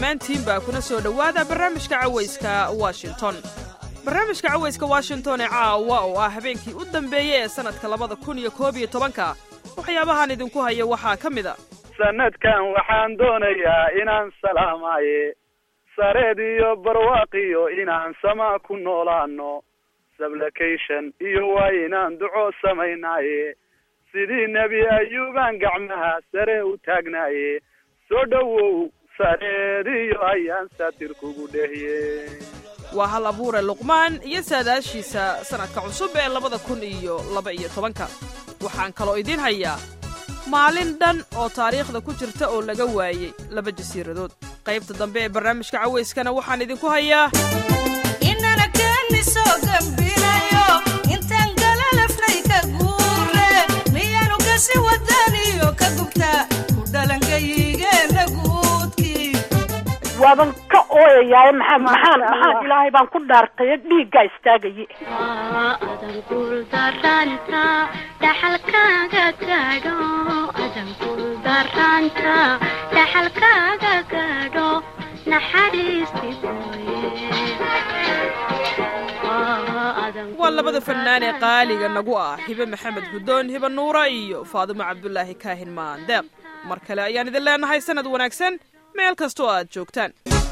dhammaantiinba kuna soo dhowaada barnaamijka cawayska washington barnaamijka cawayska washington ee caawa oo ah habeenkii u dambeeyey ee sannadka labada kun iyo koob iyo tobanka waxyaabahan idinku haya waxaa ka mid a sanadkan waxaan doonayaa inaan salaamaye sareed iyo barwaaqiyo inaan sama ku noolaano sublication iyo waa inaan duco samaynaaye sidii nebi ayuubaan gacmaha sare u taagnaaye soo dhowow sareed iyo ayaan saatir kugu dhehiye waa hal abuure luqmaan iyo saadaashiisa sannadka cusub ee labada kun iyo laba iyo tobanka waxaan kaloo idiin hayaa maalin dhan oo taariikhda ku jirta oo laga waayey laba jasiiradood qaybta dambe ee barnaamijka cawayskana waxaan idinku hayaa waaban ka ooyayaay maxaa maxaan maxaan ilaahay baan ku dhaartay dhiiggaa istaagaye adan guuldaranta dhaxalkaaga gaadho adan guuldaranta dhaxalkaaga gaadho naxariisti waa labada fannaan ee qaaliga nagu ah hibe maxamed guddoon hibe nuura iyo faadimo cabdulaahi kaahin maandeeq mar kale ayaan idin leenahay sannad wanaagsan meel kastoo aad joogtaan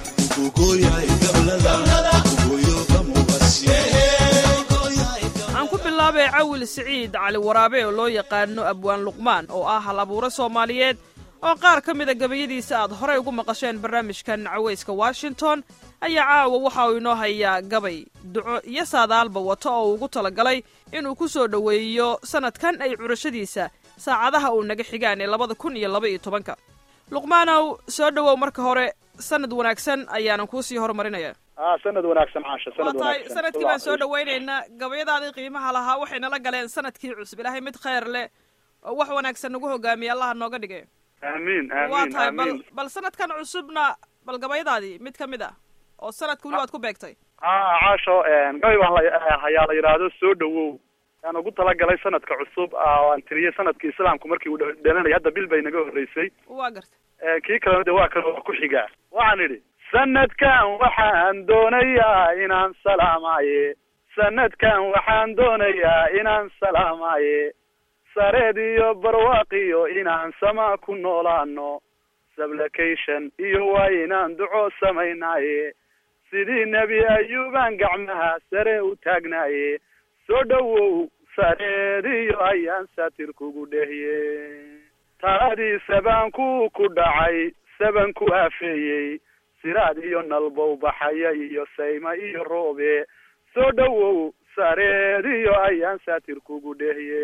aan ku bilaabay cawil siciid cali waraabe oo loo yaqaano abwaan luqmaan oo ah hal abuure soomaaliyeed oo qaar ka mida gabayadiisa aad horay ugu maqasheen barnaamijkan cawayska washington ayaa caawa waxa uu inoo hayaa gabay duco iyo saadaalba wato oo uu ugu talagalay inuu ku soo dhoweeyo sannadkan ay curashadiisa saacadaha uu naga xigaan ee labada kun iyo laba iyo tobanka luqmaanow soo dhowow marka hore sanad wanaagsan ayaanan kuusii horumarinaya a sanad wanaagsan caasha waa sanad tahay wanaagsan sanadkii baan soo dhowaynaynaa gabayadaadii qiimaha lahaa waxay nala galeen sanadkii cusub ilaahay mid khayr leh oo wax wanaagsan nagu hogaamiya allaha nooga dhigay amiin waa amiin tahay bal amiin bal sanadkan cusubna bal gabayadaadii mid ka mid ah oo sanadka weli waad ku beegtay ha caasho gabay baan la hayaa la yidhaahdo soo dhowow aan ugu talagalay sanadka cusub aan tiriyey sanadkii islaamku markii uu dha- dhalanayay hadda bil bay naga horreysay waa garta kii kalena de waa kale waa ku xigaa waxaan idhi sanadkan waxaan doonayaa inaan salaamaye sanadkan waxaan doonayaa inaan salaamaye sareed iyo barwaaqiyo inaan sama ku noolaano sublication iyo waa inaan duco samaynaaye sidii nebi ayuubaan gacmaha sare u taagnaaye soo dhowow sareed iyo ayaan saatir kugu dhehiye taadiisa baan ku ku dhacay saban ku afeeyey siraad iyo nalbow baxaya iyo sayma iyo roobe soo dhowow sareed iyo ayaan saatir kugu dhehiye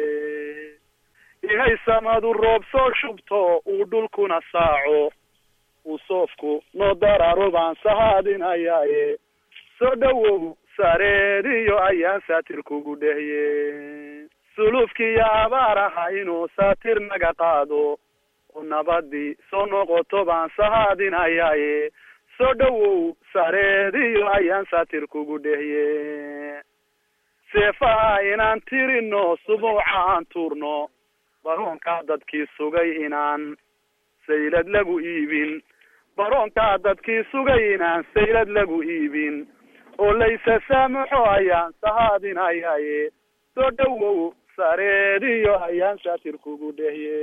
inay samadu roob soo shubto uu dhulkuna saaco uu soofku noo dararo baan sahaadinayaaye soo dhowow sareed iyo ayaan saatir kugu dhehiye sulufkiiyo abaaraha inuu saatir naga qaado oo nabadii soo noqoto baan sahaadinayaaye soo dhowow sareed iyo ayaan saatir kugu dhehiye seefaha inaan tirino subuuca aan tuurno baroonkaa dadkii sugay inaan saylad lagu iibin baroonkaa dadkii sugay inaan saylad lagu iibin oo laysa saamuxo ayaan sahaadinayaaye soo dhowow sareed iyo ayaan saatir kugu dhehiye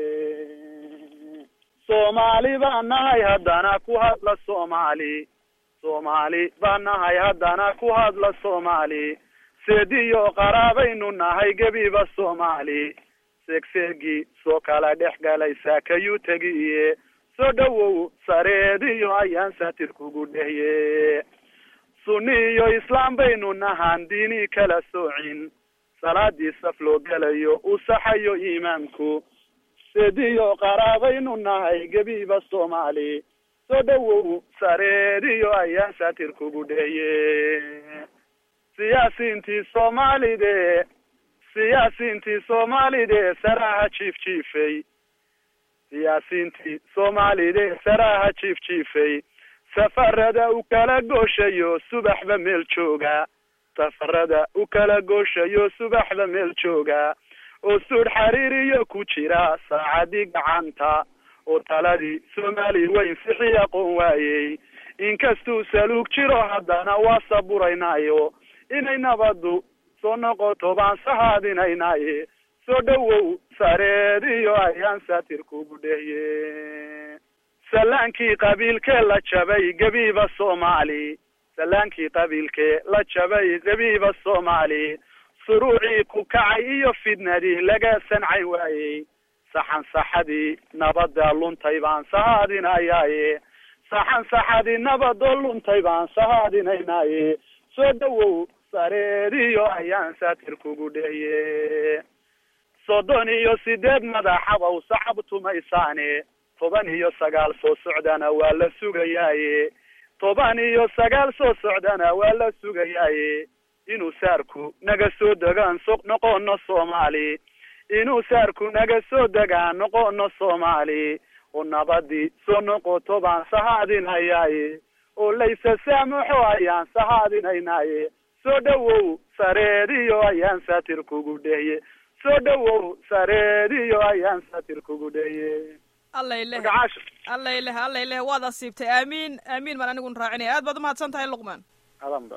soomaali baan nahay haddana ku hadla soomaali soomaali baan nahay haddana ku hadla soomaali seediyo qaraabaynu nahay gebiba soomaali seegseegii soo kala dhex galay saakayuu tegiye soo dhowow sareediyo ayaan saatir kugu dhehiye sunni iyo islaam baynu nahaan diini kala soocin salaadii saf loo gelayo uu saxayo imaamku seediyo qaraabaynu nahay gebiba soomaali soo dhowow sareediyo ayaan saatir kugu dhehiye siyaasiintii soomaalide siyaasiintii soomaalide saraha jiif jiifay siyaasiintii soomaalide saraha jiif jiifay safarada u kala gooshayo subaxba meel jooga safarada u kala gooshayo subaxba meel jooga oo suudh xariiriyo ku jira saacadii gacanta oo taladii soomaali weyn sixi aqoon waayey inkastuu saluug jiro haddana waa saburaynaayo inay nabaddu soo noqoto baan sahaadinaynaaye soo dhowow sareediyo ayaan saatir kugu dhehye salaankii qabiilkee la jabay gebiiba soomaali salaankii qabiilkee la jabay gebiiba soomaali suruucii ku kacay iyo fidnadii laga sancay waayey saxan saxadii nabada luntay baan sahaadinayaaye saxan saxadii nabadoo luntay baan sahaadinaynaaye soo dhowow sareediyo ayaan saatir kugu dhehye soddon iyo sideed madaxabow sacab tumaysaane toban iyo sagaal soo socdana waa la sugayaaye toban iyo sagaal soo socdana waa la sugayaaye inuu saarku naga soo degaan so noqono soomaali inuu saarku naga soo degaan noqono soomaali oo nabadii soo noqoto baan sahaadinayaaye oo laysa saamuxo ayaan sahaadinaynaaye soo dhowow sareediyo ayaan saatir kugu dhehye soo dhowow sareediyo ayaan saatir kugu dhehye allayleh magacaasha allayleh allayleh waad asiibtay aamiin aamiin baan anigun raacinaya aad baad umahadsan tahay luqmaan adanba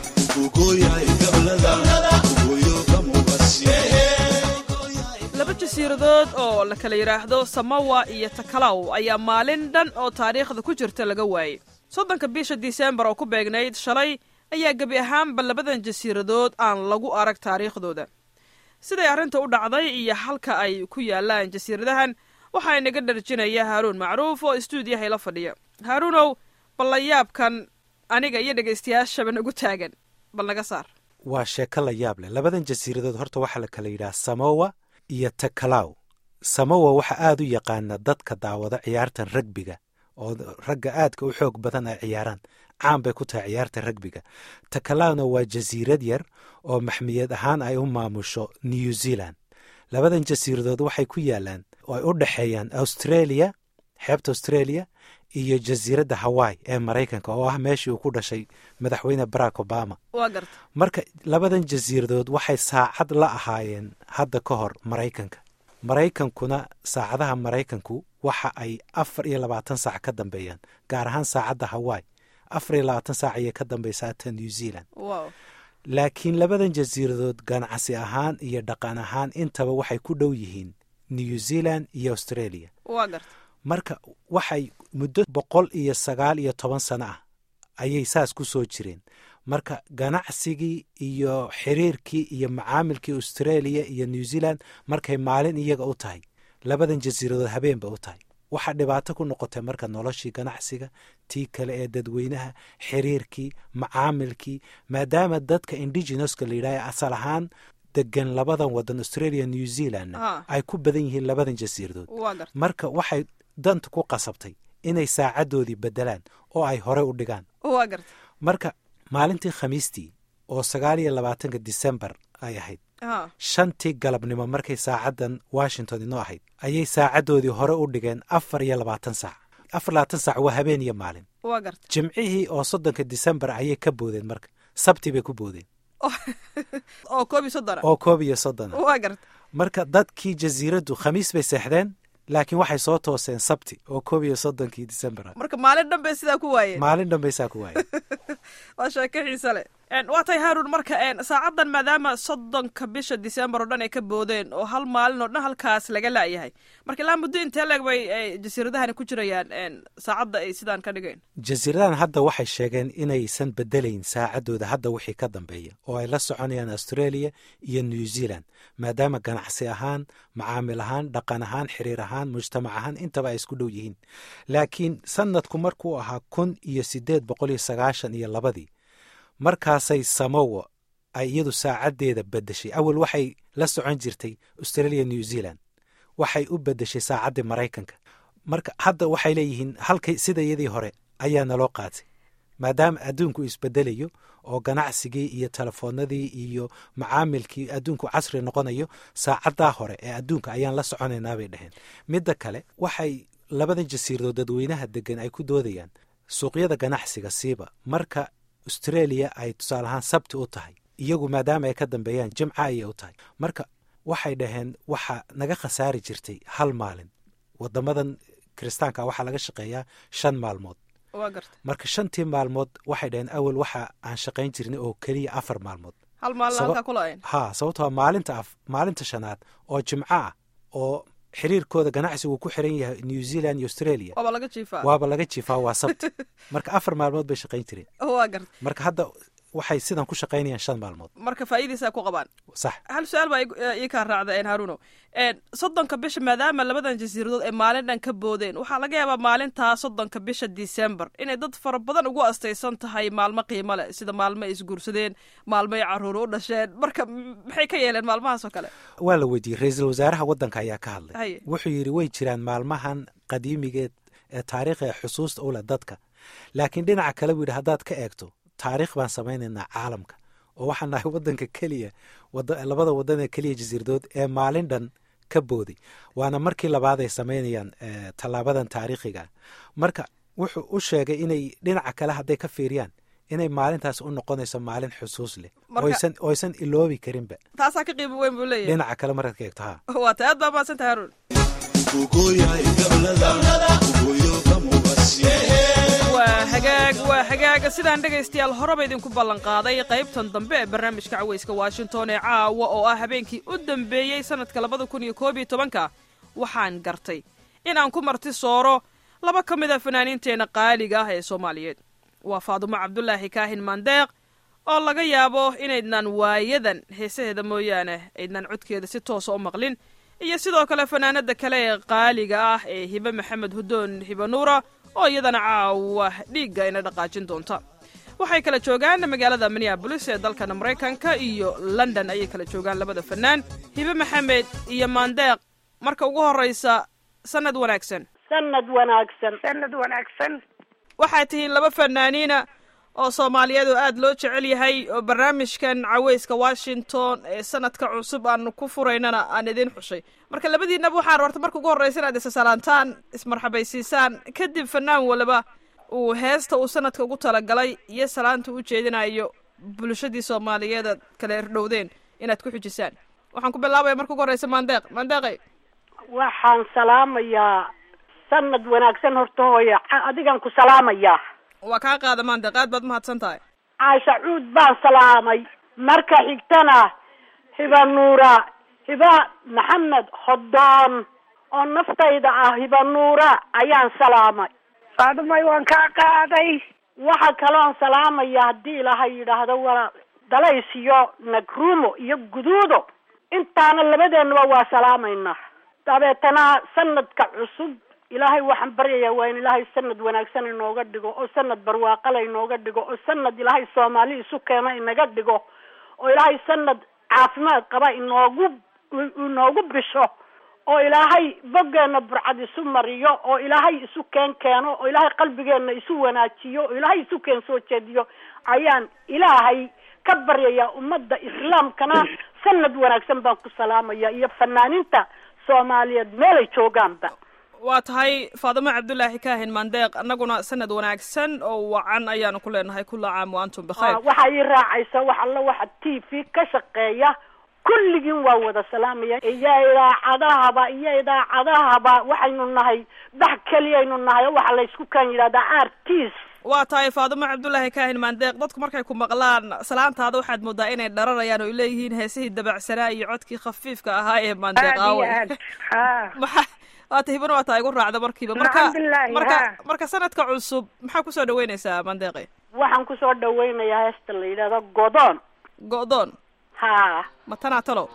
laba jasiiradood oo la kala yidhaahdo samawa iyo takalaw ayaa maalin dhan oo taariikhda ku jirta laga waayey soddonka bisha disembar oo ku beegnayd shalay ayaa gebi ahaanba labadan jasiiradood aan lagu arag taariikhdooda siday arrinta u dhacday iyo halka ay ku yaalaan jasiiradahan waxaa inaga dharjinaya haaruun macruuf oo istuudiyaha ila fadhiya haaruunow ballayaabkan aniga iyo dhegaystayaashaba nagu taagan bal naga saar waa sheeko la yaab leh labadan jasiiradood horta waxaa la kala yidhaha samowa iyo takalaw samowa waxaa aada u yaqaana dadka daawada ciyaartan ragbiga oo ragga aadka u xoog badan ay ciyaaraan caan bay ku tahay ciyaarta ragbiga takalawna waa jasiirad yar oo maxmiyad ahaan ay u maamusho new zealand labadan jasiiradood waxay ku yaalaan oo ay u dhexeeyaan australia xeebta australia iyo jasiiradda hawaii ee maraykanka oo ah meeshii uu ku dhashay madaxweyne barack obama waa garta marka labadan jasiiradood waxay saacad la ahaayeen hadda ka hor maraykanka maraykankuna saacadaha maraykanku waxa ay afar iyo labaatan saac ka dambeeyaan gaar ahaan saacadda hawaii afar iyo labaatan saac ayay ka dambeysaa ta new zealand wow laakiin labadan jasiiradood ganacsi ahaan iyo dhaqan ahaan intaba waxay ku dhow yihiin new zealand iyo australia waa garta marka waxay muddo boqol iyo sagaal iyo toban sano ah ayay saas ku soo jireen marka ganacsigii iyo xiriirkii iyo macaamilkii australia iyo new zealand markay maalin iyaga u tahay labadan jasiiradood habeenba u tahay waxaa dhibaato ku noqotay marka noloshii ganacsiga tii kale ee dadweynaha xiriirkii macaamilkii maadaama dadka indigenouska la yidhahha asal ahaan degan labadan wadan australia new zealandna Ah. ay ku badan yihiin labadan jasiiradood waa garta marka waxay danta ku qasabtay inay saacadoodii bedelaan oo ay hore u dhigaan waa garta marka maalintii khamiistii oo sagaal iyo labaatanka disembar ay ahayd ha shantii galabnimo markay saacaddan washington inoo ahayd ayay saacadoodii hore u dhigeen afar iyo labaatan saac afar labaatan saac waa habeen iyo maalin waa garta jimcihii oo soddonka disembar ayay ka boodeen marka sabti bay ku boodeen oo koob iyo soddona oo koob iyo soddon ah waa garta marka dadkii jasiiraddu khamiis bay seexdeen laakiin waxay soo tooseen sabti oo koob iyo soddonkii disembar ah marka maalin dhan bay sidaa ku waayeen maalin dhanbaysaa ku waayay waa sheeko xiise leh En, waa tahay haarun marka en, saacaddan maadaama soddonka bisha disembar oo dhan ay ka boodeen oo hal maalin oo dhan halkaas laga la'yahay marka ilaa muddo intee leeg bay eh, jasiiradahani ku jirayaan en, saacadda ay sidaan ka dhigeen jasiiradahan hadda waxay sheegeen inaysan bedelayn saacadooda hadda wixii ka dambeeya oo ay la soconayaan australia iyo new zealand maadaama ganacsi ahaan macaamil ahaan dhaqan ahaan xiriir ahaan mujtamac ahaan intaba ay isku dhow yihiin laakiin sanadku markuu ahaa kun iyo sideed boqol iyo sagaashan iyo labadii markaasay samowa ay iyadu saacaddeeda bedeshay awal waxay la socon jirtay australia new zealand waxay u bedeshay saacaddii maraykanka marka hadda waxay leeyihiin halkay sida iyadii hore ayaa naloo qaatay maadaama adduunku isbedelayo oo ganacsigii iyo telefoonadii iyo macaamilkii adduunku casri noqonayo saacaddaa hore ee adduunka ayaan la soconaynaa bay dhaheen midda kale waxay labada jasiiradood dadweynaha degan ay ku doodayaan suuqyada ganacsiga siiba marka australia ay tusaale ahaan sabti u tahay iyagu maadaama ay ka dambeeyaan jimca ayay u tahay marka waxay dhaheen waxaa naga khasaari jirtay hal maalin wadamadan kiristaanka waxaa laga shaqeeyaa shan maalmood waa garta marka shantii maalmood waxay dhaheen awal waxa aan shaqayn jirnay oo keliya afar maalmood hal maalin Saba- halkaa kula-ayn ha sababtoo maalinta af maalinta shanaad oo jimco ah oo xiriirkooda ganacsigu ku xiran yahay new zealand iyo australia waaba laga jiifaa waaba laga jiifaa waa sabti marka afar maalmood bay shaqayn jireen waa garta marka hadda waxay sidan ku shaqaynayaan shan maalmood marka faa'iidaysaa ku qabaan sax hal su-aal baa igu- ii kaa raacda een haruno een soddonka bisha maadaama labadan jasiiradood ay maalin dhan ka boodeen waxaa laga yaabaa maalintaa soddonka bisha december inay dad fara badan ugu astaysan tahay maalmo qiimo leh sida maalmo ay isguursadeen maalmo ay caruur u dhasheen marka m- maxay ka yeeleen maalmahaas oo kale waa la weydiiyey ra-iisul wasaaraha waddanka ayaa ka hadlay Haye. wuxuu yidhi way jiraan maalmahan qadiimigeed ee taariikhiga xusuusta u leh dadka laakiin dhinaca kale buu yidhi haddaad ka eegto taariikh baan samaynaynaa caalamka oo waxaan nahay waddanka keliya wada- labada waddan ee keliya jasiiradood ee maalin dhan ka booday waana markii labaad ay samaynayaan eh, tallaabadan taariikhiga marka wuxuu u sheegay inay dhinaca kale hadday ka fiiriyaan inay maalintaas u noqonayso maalin xusuus leh Marka- oysan oysan iloobi karinba taasaa ka qiimo weyn buu leeyahay dhinaca kale markaad ka eegto ha waa ta aad baa mahadsan tahay haruun waa hagaag waa hagaaga sidaan dhegaystayaal horeba idinku ballan qaaday qaybtan dambe ee barnaamijka cawayska washington ee caawa oo ah habeenkii u dambeeyey sannadka labada kun iyo koob iyo tobanka waxaan gartay inaan ku marti sooro laba ka mid a fanaaniinteenna qaaliga ah ee soomaaliyeed waa faadumo cabdulaahi kaahin maandeeq oo laga yaabo inaydnan waayadan heesaheeda mooyaane aydnan codkeeda si toosa u maqlin iyo sidoo kale fanaanada kale ee qaaliga ah ee hibe maxamed hudoon hibe nuura oo iyadana caawa dhiigga ina dhaqaajin doonta waxay kala joogaan magaalada minneabolis ee dalkana maraykanka iyo london ayay kala joogaan labada fanaan hibe maxamed iyo maandeeq marka ugu horraysa sannad wanaagsan sanad wanaagsan sanad wanaagsan waxaad tihiin laba fanaaniina oo soomaaliyeed oo aad loo jecel yahay oo barnaamijkan cawayska washington ee sanadka cusub aanu ku furaynana aan idiin xushay marka labadiinaba waxaan rabta marka ugu horreysa inaad isasalaantaan ismarxabaysiisaan kadib fanaan waliba uu heesta uu sanadka ugu talagalay iyo salaanta u jeedinayo bulshadii soomaaliyeed aad kala erdhowdeen inaad ku xujisaan waxaan ku bilaabaya marka ugu horreysa maandeeq maandeeqay waxaan salaamayaa sanad wanaagsan horta hooya Ca- adigan ku salaamayaa waa kaa qaada maandeeq aad baad mahadsan tahay caasha cuud baan salaamay marka xigtana hiba nuura hiba maxamed hodoon oo naftayda ah hiba nuura ayaan salaamay faadumay waan kaa qaaday waxa kaloon salaamaya haddii ilaahay yidhaahdo waa dalays iyo nagruumo iyo guduudo intaana labadeenaba waa salaamaynaa dabeetana sanadka cusub ilaahay waxaan baryayaa waa in ilaahay sanad wanaagsan inooga dhigo oo sanad barwaaqala inooga dhigo oo sanad ilaahay soomaali isu keena inaga dhigo oo ilaahay sanad caafimaad qaba inoogu inoogu bisho oo ilaahay boggeena burcad isu mariyo oo ilaahay isu keen keeno oo ilaahay qalbigeena isu wanaajiyo oo ilaahay isu keen soo jeediyo ayaan ilaahay ka baryayaa ummadda islaamkana sanad wanaagsan baan ku salaamaya iyo fanaaniinta soomaaliyeed meelay joogaanba waa tahay faadimo cabdulaahi kaahin maandeeq annaguna sanad wanaagsan oo wacan ayaanu ku leenahay kula caam wa antum bikhayr Ah, waxaa ii raacaysa wax alla waxa t v ka shaqeeya kulligiin waa wada salaamaya iyo idaacadahaba iyo idaacadahaba waxaynu nahay bax keliyaynu nahay oo waxa laysku kaan yidhahdaa artis waa tahay faadimo cabdulaahi kaahin maandeeq dadku markay ku maqlaan salaantaada waxaad moodaa inay dhararayaan oo ay leeyihiin heesihii dabacsanaa iyo codkii khafiifka ahaa ee maandeeq aad iyo aaway aad ha maxa waata hibana waa taa igu raacda markiiba marka Alxamdulilaahi, marka haa. marka sanadka cusub maxaa kusoo dhaweynaysaa maandeeqi waxaan kusoo dhawaynayaa heesta la yidhahdo godoon go'doon ha ma tanaa talow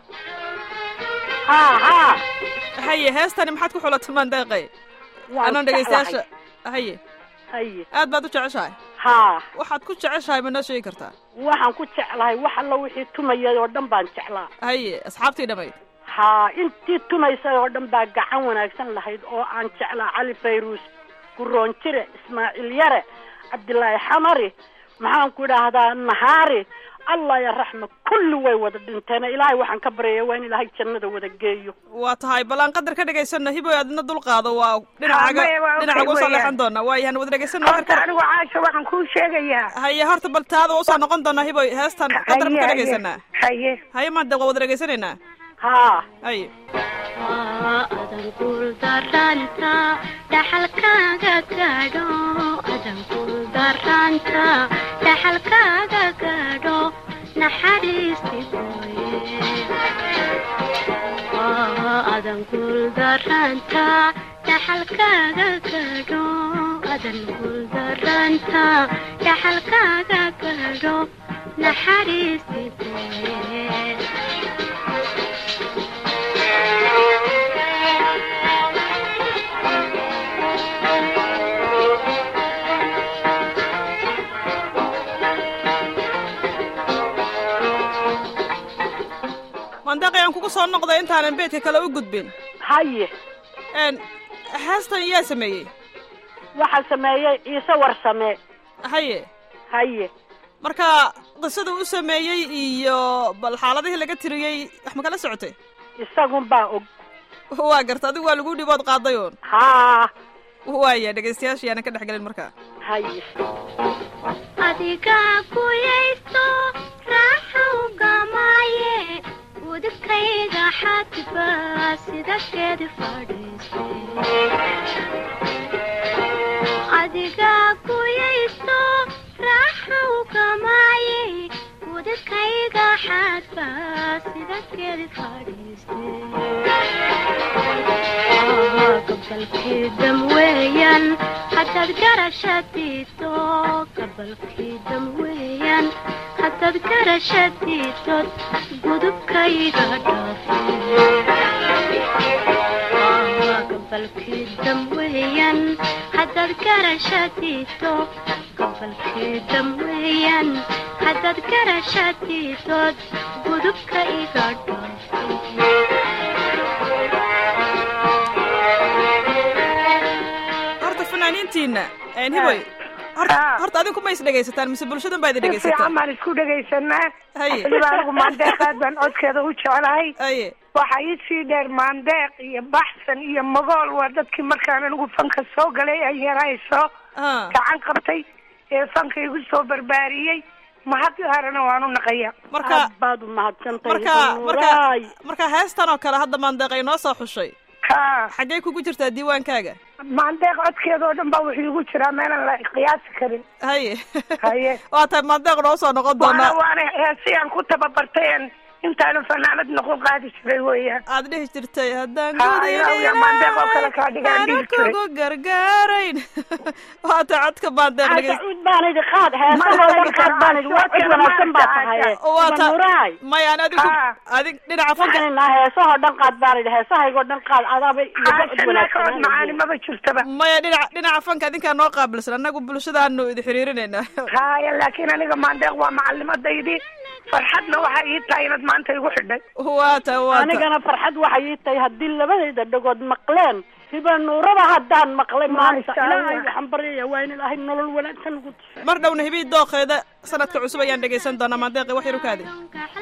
ha ha haye heestani maxaad ku xulatay maandeeqi waan anoon jeclahay. dhegaystayaasha haye haye aad baad u jeceshahay ha waxaad ku jeceshahay ma noo sheegi kartaa waxaan ku jeclahay wax alla wixii tumayay oo dhan baan jeclaa haye asxaabtii dhammayd ha intii tumaysay oo dhan baa gacan wanaagsan lahayd oo aan jeclaa cali fayruus guroon jire ismaaciil yare cabdilaahi xamari maxaan ku idhaahdaa nahaari allah ya raxma kulli way wada dhinteen ilaahay waxaan ka baryaya waa in ilaahay jannada wada geeyo waa tahay ballaan qadar ka dhegaysanna hiboy adna dulqaado waa dhinacaga maya, waa okay dhinacaga usoo weeyaan. leexan doona waayahan wada dhegaysanna horta anigu caasha waxaan kuu sheegayaa haye horta bal taada waa usoo noqon doonaa hiboy heestan qadar haye ka haye dhegaysanaa haye haye maanta waa wada dhegaysanaynaa haa haye adan guul daranta dhaxalka dhaxalkaaga gaadho adan kul daraanta dhaxalkaaga gaadho naxariisti mooye adan kul daraanta dhaxalkaaga gaadho adan kul daraanta dhaxalkaaga gaadho naxariisti mooye mandeeqi aan kugu soo noqday intaanan beedka kale u gudbin haye n heestan yaa sameeyey waxaa sameeyey ciise warsame haye haye marka qisada u sameeyey iyo bal xaaladihii laga tiriyey wax ma kala socotay isagun baa og waa garta adigu waa lagu dhibood qaaday uun haa waaya dhegaystayaasha yaanan ka dhex gelin markaa haye adiga kuyaysto raaxow gamaaye udubkayga xadba sida geedi fadhiiste adiga kuyaysto raaxow gamaaye udubkayga xadba sida geedi fadhiiste gabalkii dam weeyaan haddaad garashadiido gabalkii dam weeyaan haddaad garashadiidod gudubkayga dhaafe gabalkii dam weeyaan haddaad garashadiido gabalkii dam weeyaan haddaad garashadiidod gudubka iga horta fanaaniintiina hiboy horta Ah. horta adinku ma is dhegaysataan mise bulshadan baa idin si dhegaysataa fiican baan isku dhegaysanaa Haye. weliba anigu maandeeq aad baan codkeeda u jeclahay haye waxaa ii sii dheer maandeeq iyo baxsan iyo magool waa dadkii markaan anigu fanka soo galay ay yarayso ah gacan qabtay ee fanka igu soo barbaariyey mahad gaarana waan u naqaya marka aad baad umahadsantahay marka marka Nuuraay. marka heestan oo kale hadda maandeeq ay noo soo xushay ka xaggee kugu jirtaa diiwaankaaga maandeeq codkeeda oo dhan baa wuxuu igu jiraa meelan la qiyaasi karin haye Haye. waa tahay maandeeq noo soo noqon waana doonaa waana heesi aan ku tababartay aan intaanu fanaanad noqon qaadi jiray weeyaan aad dhihi jirtay haddaan Ha, ilaahu yaa maandeeq oo kale kaa dhigaan dhihi jiray. kugu gargaarayn waa tahay codka maandeeq Aa, dhegeyst sacuud baan idhi qaad heesahoo dhan qaad baan idhi waa cid wanaagsan baa tahay waa ta Nuuraay. maya an adigu Ha. adig dhinaca fanka waxaan idhaa heesahoo dhan qaad baan idhi heesahaygoo dhan qaad adaaba iyo cid haashana ka cod macaani wanaagsan maba jirtaba maya dhinaca dhinaca fanka adinkaa noo qaabilsan annagu bulshadaanu idi xiriirinaynaa haya laakiin aniga maandeeq waa macalimadaydi farxadna waxaa ii tahay inaad maanta igu xidhay waa ta waa ta anigana farxad waxay ii tahay haddii labadayda dhagood maqleen hiba nuurada haddaan maqlay maanta Masha Allah. ilaahay waxaan baryaya waa in ilaahay nolol wanaagsan ugu tusay mar dhowna hibii dooqeeda sanadka cusub ayaan dhegaysan doonaa maandeeqi wax yar u kaadi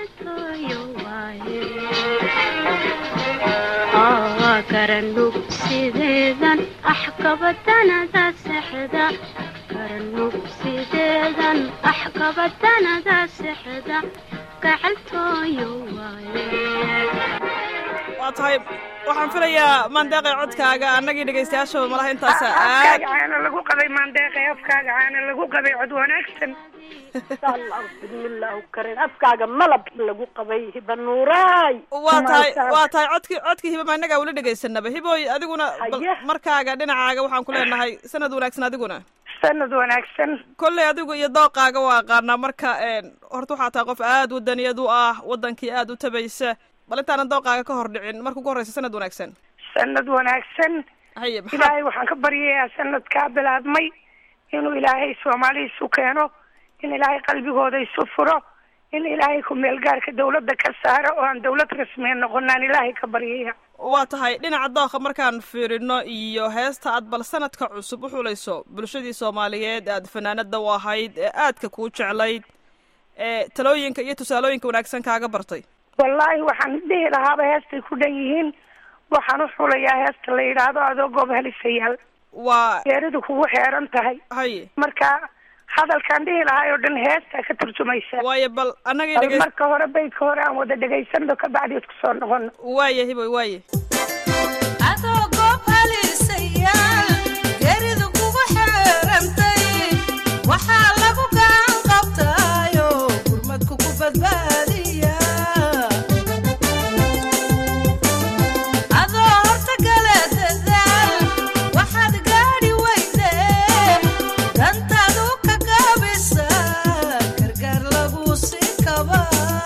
karanug sideedan axkabadanada sexda karanug sideedan axkabadanada sexda gacaltooyo waaye waa tahay waxaan filayaa maandeeqi codkaaga annagii dhegaystayaashaba malaha intaasa aad afkaaga caana lagu qabay maandeeqe afkaaga caana lagu qabay cod wanaagsan insha allah bismillahu karin afkaaga malab lagu qabay hiba nuuraay waa tahay Masha Allah. waa tahay codkii codkii hiba ma innagaa weli dhegaysanaba hiboy adiguna bal Haye. markaaga dhinacaaga waxaan ku leenahay sanad wanaagsan adiguna sanad wanaagsan kolley adigu iyo dooqaaga waa aqaanaa marka een, horta waxaa tahay qof aad wadaniyad u ah wadankii aad u tabaysa bal intaanan dooqaaga ka hor dhicin marka ugu horreysa sanad wanaagsan sanad wanaagsan haye maxaa ilaahay waxaan ka baryayaa sanadkaa bilaabmay inuu ilaahay soomaali isu keeno in ilaahay qalbigooda isu furo in ilaahay ku-meelgaarka dawladda ka saaro oo aan dawlad rasmiya noqonaan ilaahay ka baryaya waa tahay dhinaca dooqa markaan fiirino iyo heesta aad bal sanadka cusub u xulayso bulshadii soomaaliyeed aad fanaanada u ahayd ee aadka kuu jeclayd ee talooyinka iyo tusaalooyinka wanaagsan kaaga bartay wallaahi waxaan dhihi lahaaba heestay ku dhan yihiin waxaan u xulayaa heesta la yidhaahdo adoo goob halisayaal waa geeridu kugu xeeran tahay haye marka hadalkaan dhihi lahaa oo dhan heestaa ka turjumaysa waaye bal annagii bal dhegays marka hore baydka hore aan wada dhegaysano kabacdi isku soo noqono waaye hiboy waaye adoo goob halisayaal badbaadiya adoo horta gale dadaal waxaad gaadhi weyde dantaadu ka gaabisa gargaar lagu sii kaba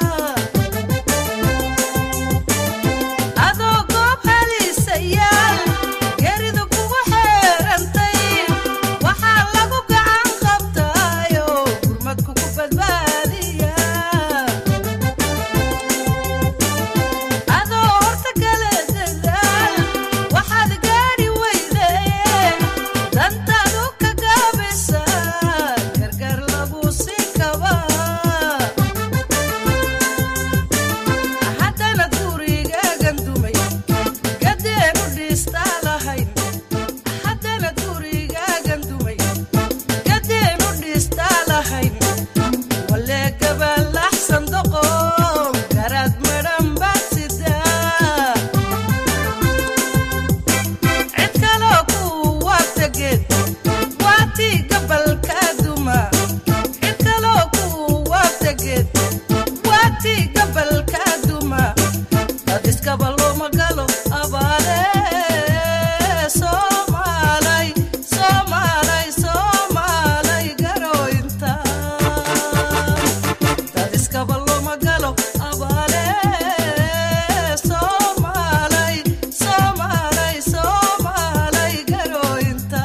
adoo goob haliisayaal geridu kugu xeerantay waxaa lagu gacan qabtaayo gurmad kugu badbaadiya adoo horta gale dadaal waxaad gaadhi weyde dantaadu ka gaabisa gargaar lagu sii kaba haddana gurigaagan dumay gadeenu dhiistaa lahayn haddana gurigaagan dumay gadeenu dhiistaa lahayn walee gabalaxsan doqon garaad madhan baad sidaa cid kaloo ku waabtageed waatii gabalka duma cid kaloo ku waabtageed waatii gabalka duma dad iskaba looma galo abaale soomaalay soomaalay soomaalay garoynta dad iskaba looma galo abaale soomaalay soomaalay soomaalay garoynta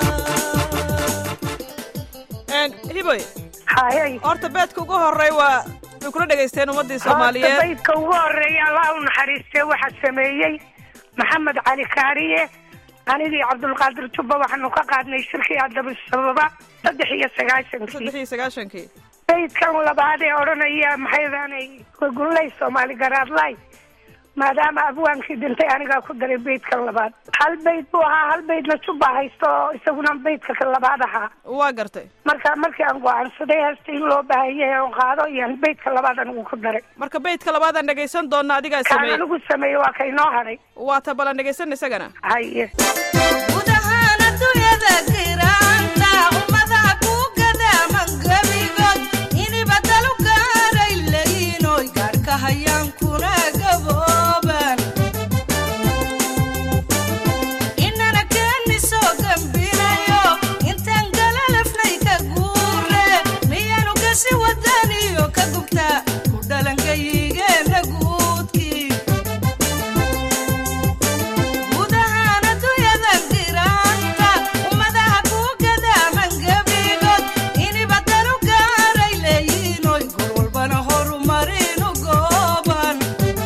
hiboy hayay horta beedka ugu horey waa way kula dhegaysteen ummaddii soomaaliyeed baydka ugu horeeya allah u naxariistee waxaa sameeyey maxamed cali kaariye anigii cabdulqaadir jubba waxaanu ka qaadnay shirkii adaba sababa saddex iyo sagaashankii saddex iyo sagaashankii baydkan labaad ee odhanaya maxaydaanay gunlay soomaali garaadlay maadaama abwaankii dhintay anigaa ku daray baydkan labaad hal bayd buu ahaa hal baydna jubba haysto oo isaguna baydka ka labaad ahaa waa gartay marka markii aan go-aansaday heesta in loo baahan yahay oon qaado iyaan baydka labaad anigu ku daray marka beydka labaadaan dhegaysan doona adigaa kaan sameeyey anigu sameeyey waa ka inoo hadhay waa ta balan dhegaysan isagana haye guud ahaan adduunyada giraanta ummadaha ku gadaaman gebigood iniba dalu gaaray leyiinoy gaadhka hayaan kuna gabooban inana keeni soo gambinayo intaan galalafnay ka guure miyaanu kasi wadaniyo ka gubtaa ku dhalangayigeena guudkii guud ahaan adduunyada giraanta ummadaha ku gadaaman gebigood iniba dalu gaaray leeyiinoy gor walbana horumarinu gooban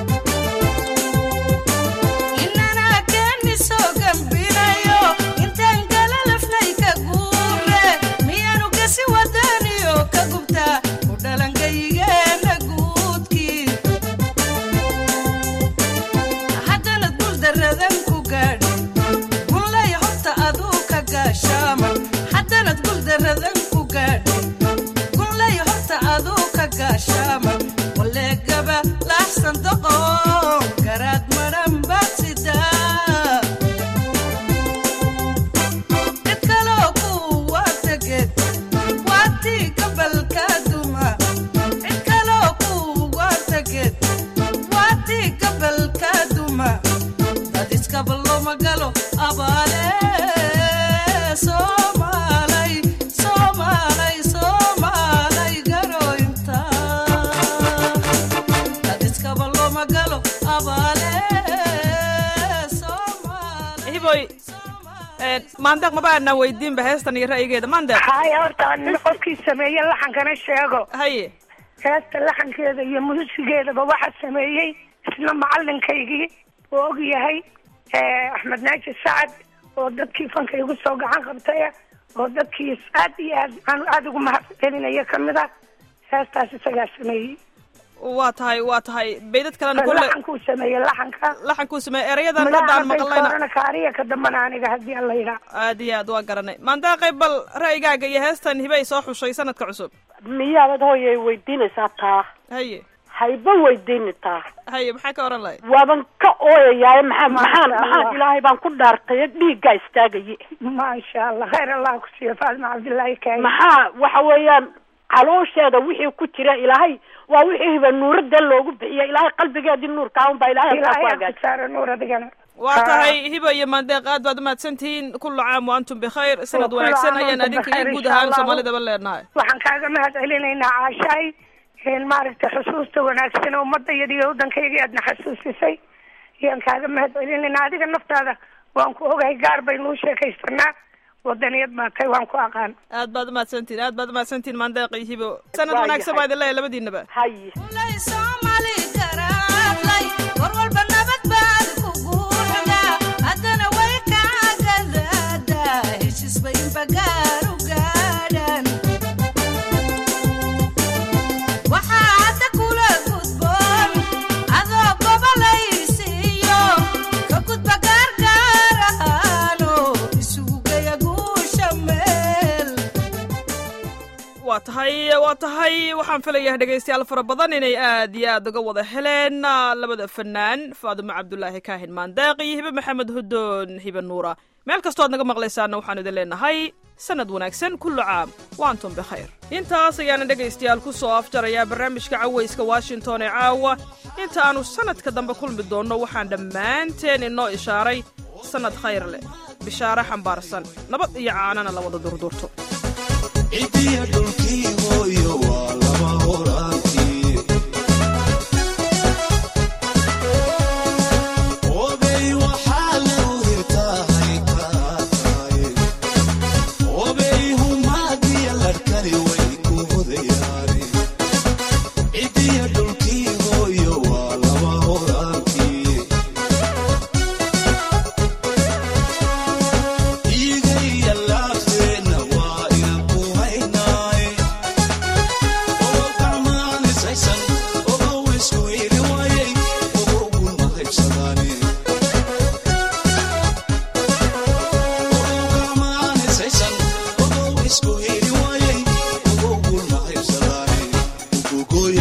inana keeni soo gambinayo intaan galalafnay ka guure miyaanu kasi wadaniyo ka gubtaa ku dhalangayigeena guudkii haddana guldaradan ku gaadhi gunlay horta aduu ka gaashaaman haddanad guldaradan ku gaadhi gunlay horta aduu ka gaashaaman walee gaba laaxsan doqon garaad madhan baad sidaa cid kaloo ku waabtageed waatii gabalka duma cid kaloo ku waabtageed waatii gabalka duma dad iskaba looma galo abaale soomaalay soomaalay soomaalay garoynta dad iskaba looma galo abaale soomaalay hiboy maandeeq maba aanaan weydiinba heestan iyo ra'yigeeda maandeeq haya horta nin qofkii sameeye laxankana sheego haye heesta laxankeeda iyo muusigeedaba waxaa sameeyey isna macalinkaygii oo og yahay axmed naaji sacad oo dadkii fanka igu soo gacan qabtaya oo dadkii aad iyo aad aan aada ugu mahad celinaya kamid ah heestaas isagaa sameeyey waa tahay waa tahay baydad kalena kulle laxankuu sameeyey laxanka laxankuu sameeyey erayadan haddaan maqlayna maqlayna kaariya ka dambana aniga haddii alla yidhaa aad iyo aad waa garanay maandeeqay bal ra'yigaaga iyo heestan hibay soo xushay sanadka cusub miyaadad hooyay weydiinaysaa taa haye hayba weydiini taa haye maxaa ka oran lahayd waaban ka ooyayaaye maxaa maxaan Masha maxaan Allah. ilaahay baan ku dhaartay dhiiggaa istaagaye maasha allah khayr allah ku siiyo faadima cabdillaahi kaay maxaa waxa weeyaan caloosheeda wixii ku jira ilaahay waa wixii hiba nuuradee loogu bixiyay ilaahay qalbigeedii nuurkaa un baa ilaahay halkaa ku ilaahay hagaajiyay saara nuur adigana waa tahay hiba iyo maandeeq aad baad umahadsantihiin kullu caam wa antum bikhayr sanad kullu wanaagsan caam wa ayaan antum adinka iyo bikhayr, guud insha ahaan Allah. soomaalidaba leenahay waxaan kaaga mahad celinaynaa caashaay een maaragtay xusuusta wanaagsan oo ummadda iyada iyo waddankayga aadna xasuusisay ayaan kaaga mahad celinaynaa adiga naftaada waan ku ogahay gaar baynuu sheekaysanaa wadaniyad baa tahay waan ku aqaan aad baad umahadsantihin aad baad umahadsantihin maandeeq iyo hibo sanad Waa wanaagsan yahay. baa idin leeyahay labadiinaba haye lay soomaali garaadlay war walba nabad baad ku guuxdaa haddana way kaagadaada heshiis bay inbagaar u gaadhaan waxaa hadda kula gudboon adoo gobolaysiiyo ka gudba gaargaaraano isugu geya guusha meel waa tahay waa tahay waxaan filayaa dhegaystayaal fara badan inay aad iyo aad uga wada heleen ah, labada fanaan faadimo cabdulaahi kaahin maandeeq iyo hibe maxamed hudoon hibe nuura meel kastoo aad naga maqlaysaana waxaanu idin leenahay sanad wanaagsan kullu caam wa antum bikhayr intaas ayaana dhegaystayaal ku soo afjarayaa barnaamijka cawayska washington ee caawa inta aanu sanadka dambe kulmi doonno waxaan dhammaanteen inoo ishaaray sanad khayr leh bishaare xambaarsan nabad iyo caanana la wada durdurto cidiya dhulkii hooyo waa lama horaantii obey waxaa lagu hirtaahay kaa tahay obey humaadiya larkani way ku hodayaani cidiya dhulkii hooyo waa lama horaantii iigaya laafteena waa inan ku haynaaye ogo gacmaanisaysan ogow isku hili waayey ogow gulma qaybsadaani ogow gacmaanisaysan ogow isku hili waayey ogow gulma qaybsadaani ugogoy